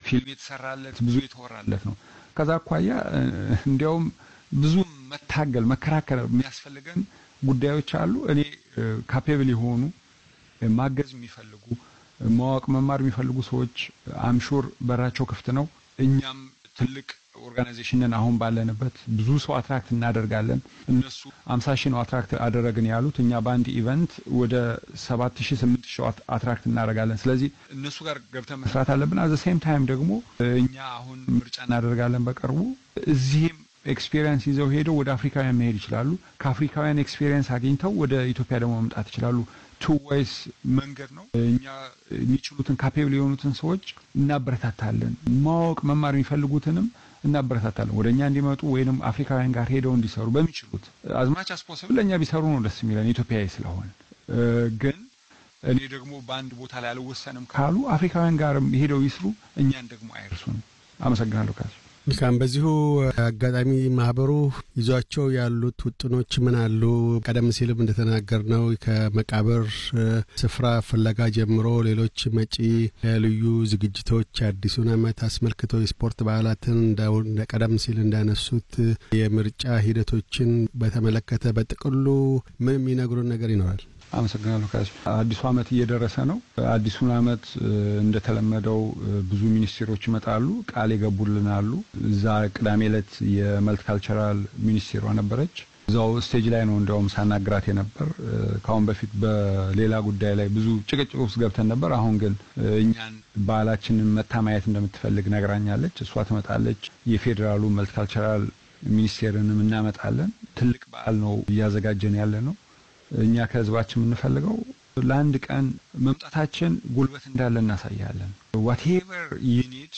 ፊልም የተሰራለት ብዙ የተወራለት ነው። ከዛ አኳያ እንዲያውም ብዙ መታገል መከራከር የሚያስፈልገን ጉዳዮች አሉ። እኔ ካፔብል የሆኑ ማገዝ የሚፈልጉ ማወቅ መማር የሚፈልጉ ሰዎች አምሹር በራቸው ክፍት ነው። እኛም ትልቅ ኦርጋናይዜሽንን አሁን ባለንበት ብዙ ሰው አትራክት እናደርጋለን። እነሱ አምሳ ሺህ ነው አትራክት አደረግን ያሉት፣ እኛ በአንድ ኢቨንት ወደ ሰባት ሺህ ስምንት ሺህ አትራክት እናደርጋለን። ስለዚህ እነሱ ጋር ገብተን መስራት አለብን። አዘ ሴም ታይም ደግሞ እኛ አሁን ምርጫ እናደርጋለን በቅርቡ እዚህም ኤክስፔሪየንስ ይዘው ሄደው ወደ አፍሪካውያን መሄድ ይችላሉ። ከአፍሪካውያን ኤክስፔሪየንስ አግኝተው ወደ ኢትዮጵያ ደግሞ መምጣት ይችላሉ። ቱ ወይስ መንገድ ነው። እኛ የሚችሉትን ካፔብል የሆኑትን ሰዎች እናበረታታለን። ማወቅ መማር የሚፈልጉትንም እናበረታታለን ወደ እኛ እንዲመጡ ወይንም አፍሪካውያን ጋር ሄደው እንዲሰሩ በሚችሉት አዝማች አስፖስብል ለእኛ ቢሰሩ ነው ደስ የሚለን ኢትዮጵያዊ ስለሆን። ግን እኔ ደግሞ በአንድ ቦታ ላይ አልወሰንም ካሉ አፍሪካውያን ጋርም ሄደው ይስሩ፣ እኛን ደግሞ አይርሱንም። አመሰግናለሁ ካሱ መልካም። በዚሁ አጋጣሚ ማህበሩ ይዟቸው ያሉት ውጥኖች ምን አሉ? ቀደም ሲልም እንደተናገርነው ከመቃብር ስፍራ ፍለጋ ጀምሮ ሌሎች መጪ ልዩ ዝግጅቶች አዲሱን ዓመት አስመልክቶ የስፖርት በዓላትን እንደ ቀደም ሲል እንዳነሱት የምርጫ ሂደቶችን በተመለከተ በጥቅሉ ምን የሚነግሩን ነገር ይኖራል? አመሰግናለሁ ካሱ። አዲሱ ዓመት እየደረሰ ነው። አዲሱን ዓመት እንደተለመደው ብዙ ሚኒስቴሮች ይመጣሉ፣ ቃል የገቡልን አሉ። እዛ ቅዳሜ ዕለት የመልቲካልቸራል ሚኒስቴሯ ነበረች። እዛው ስቴጅ ላይ ነው እንዲያውም ሳናግራት የነበር። ከአሁን በፊት በሌላ ጉዳይ ላይ ብዙ ጭቅጭቅ ውስጥ ገብተን ነበር። አሁን ግን እኛን ባህላችንን መታ ማየት እንደምትፈልግ ነግራኛለች። እሷ ትመጣለች። የፌዴራሉ መልቲካልቸራል ሚኒስቴርንም እናመጣለን። ትልቅ በዓል ነው እያዘጋጀን ያለ ነው። እኛ ከህዝባችን የምንፈልገው ለአንድ ቀን መምጣታችን ጉልበት እንዳለ እናሳያለን። ዋቴቨር ዩኒድ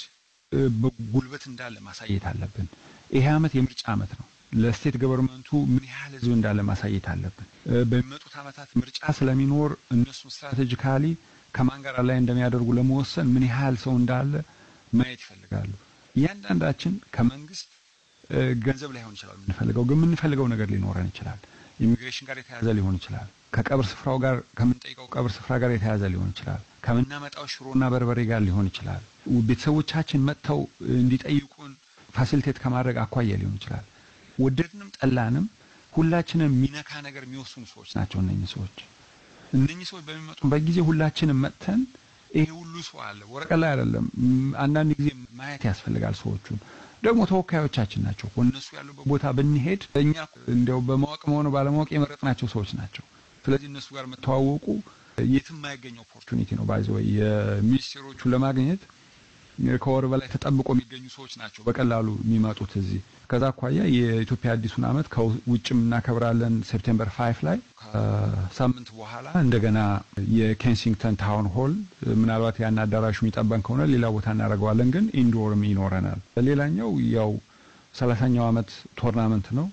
ጉልበት እንዳለ ማሳየት አለብን። ይሄ ዓመት የምርጫ ዓመት ነው። ለስቴት ገቨርንመንቱ ምን ያህል ህዝብ እንዳለ ማሳየት አለብን። በሚመጡት ዓመታት ምርጫ ስለሚኖር እነሱን ስትራቴጂካሊ ከማን ጋር ላይ እንደሚያደርጉ ለመወሰን ምን ያህል ሰው እንዳለ ማየት ይፈልጋሉ። እያንዳንዳችን ከመንግስት ገንዘብ ላይሆን ይችላል የምንፈልገው፣ ግን የምንፈልገው ነገር ሊኖረን ይችላል። ኢሚግሬሽን ጋር የተያዘ ሊሆን ይችላል። ከቀብር ስፍራው ጋር ከምንጠይቀው ቀብር ስፍራ ጋር የተያዘ ሊሆን ይችላል። ከምናመጣው ሽሮና በርበሬ ጋር ሊሆን ይችላል። ቤተሰቦቻችን መጥተው እንዲጠይቁን ፋሲሊቴት ከማድረግ አኳያ ሊሆን ይችላል። ወደድንም ጠላንም ሁላችንም ሚነካ ነገር የሚወስኑ ሰዎች ናቸው እነኚህ ሰዎች። እነኚህ ሰዎች በሚመጡበት ጊዜ ሁላችንም መጥተን ይሄ ሁሉ ሰው አለ ወረቀት ላይ አይደለም። አንዳንድ ጊዜ ማየት ያስፈልጋል። ሰዎቹን ደግሞ ተወካዮቻችን ናቸው። እነሱ ያሉበት ቦታ ብንሄድ እኛ እንዲያው በማወቅም ሆነ ባለማወቅ የመረጥናቸው ሰዎች ናቸው። ስለዚህ እነሱ ጋር መተዋወቁ የትም የማይገኝ ኦፖርቹኒቲ ነው። ባይዘ ወይ የሚኒስቴሮቹን ለማግኘት ከወር በላይ ተጠብቆ የሚገኙ ሰዎች ናቸው በቀላሉ የሚመጡት እዚህ። ከዛ አኳያ የኢትዮጵያ አዲሱን ዓመት ከውጭም እናከብራለን ሴፕቴምበር ፋይፍ ላይ ከሳምንት በኋላ እንደገና የኬንሲንግተን ታውን ሆል ምናልባት ያን አዳራሹ የሚጠበን ከሆነ ሌላ ቦታ እናደርገዋለን፣ ግን ኢንዶርም ይኖረናል። ሌላኛው ያው ሰላሳኛው ዓመት ቶርናመንት ነው።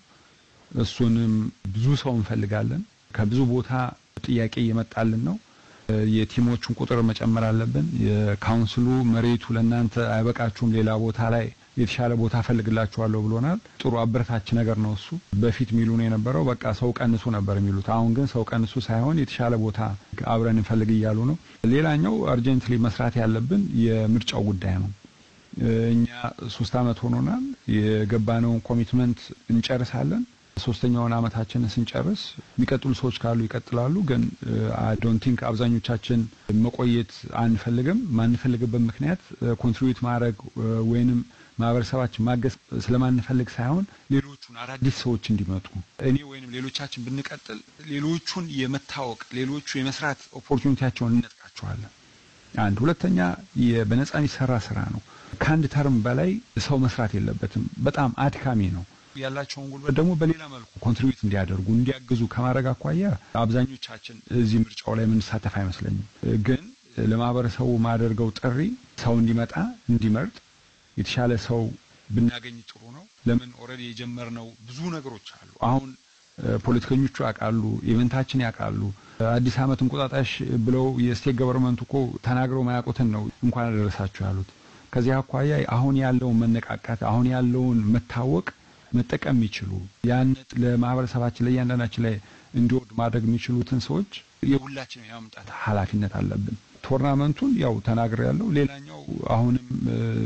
እሱንም ብዙ ሰው እንፈልጋለን። ከብዙ ቦታ ጥያቄ እየመጣልን ነው። የቲሞቹን ቁጥር መጨመር አለብን። የካውንስሉ መሬቱ ለእናንተ አይበቃችሁም፣ ሌላ ቦታ ላይ የተሻለ ቦታ ፈልግላችኋለሁ ብሎናል። ጥሩ አበረታች ነገር ነው እሱ። በፊት ሚሉን የነበረው በቃ ሰው ቀንሱ ነበር የሚሉት። አሁን ግን ሰው ቀንሱ ሳይሆን የተሻለ ቦታ አብረን እንፈልግ እያሉ ነው። ሌላኛው አርጀንትሊ መስራት ያለብን የምርጫው ጉዳይ ነው። እኛ ሶስት አመት ሆኖናል። የገባነውን ኮሚትመንት እንጨርሳለን። ሶስተኛውን አመታችንን ስንጨርስ የሚቀጥሉ ሰዎች ካሉ ይቀጥላሉ። ግን አይ ዶንት ቲንክ አብዛኞቻችን መቆየት አንፈልግም። ማንፈልግበት ምክንያት ኮንትሪቢዩት ማድረግ ወይንም ማህበረሰባችን ማገዝ ስለማንፈልግ ሳይሆን ሌሎቹን አዳዲስ ሰዎች እንዲመጡ እኔ ወይንም ሌሎቻችን ብንቀጥል ሌሎቹን የመታወቅ ሌሎቹ የመስራት ኦፖርቹኒቲያቸውን እንነጥቃቸዋለን። አንድ ሁለተኛ በነጻ የሚሰራ ስራ ነው። ከአንድ ተርም በላይ ሰው መስራት የለበትም። በጣም አድካሚ ነው። ያላቸውን ጉልበት ደግሞ በሌላ መልኩ ኮንትሪቢዩት እንዲያደርጉ እንዲያግዙ ከማድረግ አኳያ አብዛኞቻችን እዚህ ምርጫው ላይ የምንሳተፍ አይመስለኝም። ግን ለማህበረሰቡ ማደርገው ጥሪ ሰው እንዲመጣ እንዲመርጥ የተሻለ ሰው ብናገኝ ጥሩ ነው። ለምን ኦልሬዲ የጀመርነው ብዙ ነገሮች አሉ። አሁን ፖለቲከኞቹ ያውቃሉ፣ ኢቨንታችን ያውቃሉ። አዲስ ዓመት እንቁጣጣሽ ብለው የስቴት ገቨርንመንቱ እኮ ተናግረው ማያውቁትን ነው እንኳን አደረሳችሁ ያሉት። ከዚህ አኳያ አሁን ያለውን መነቃቃት አሁን ያለውን መታወቅ መጠቀም የሚችሉ ያን ለማህበረሰባችን ለእያንዳንዳችን ላይ እንዲወድ ማድረግ የሚችሉትን ሰዎች የሁላችን የማምጣት ኃላፊነት አለብን። ቶርናመንቱን ያው ተናግሬ ያለው ሌላኛው አሁንም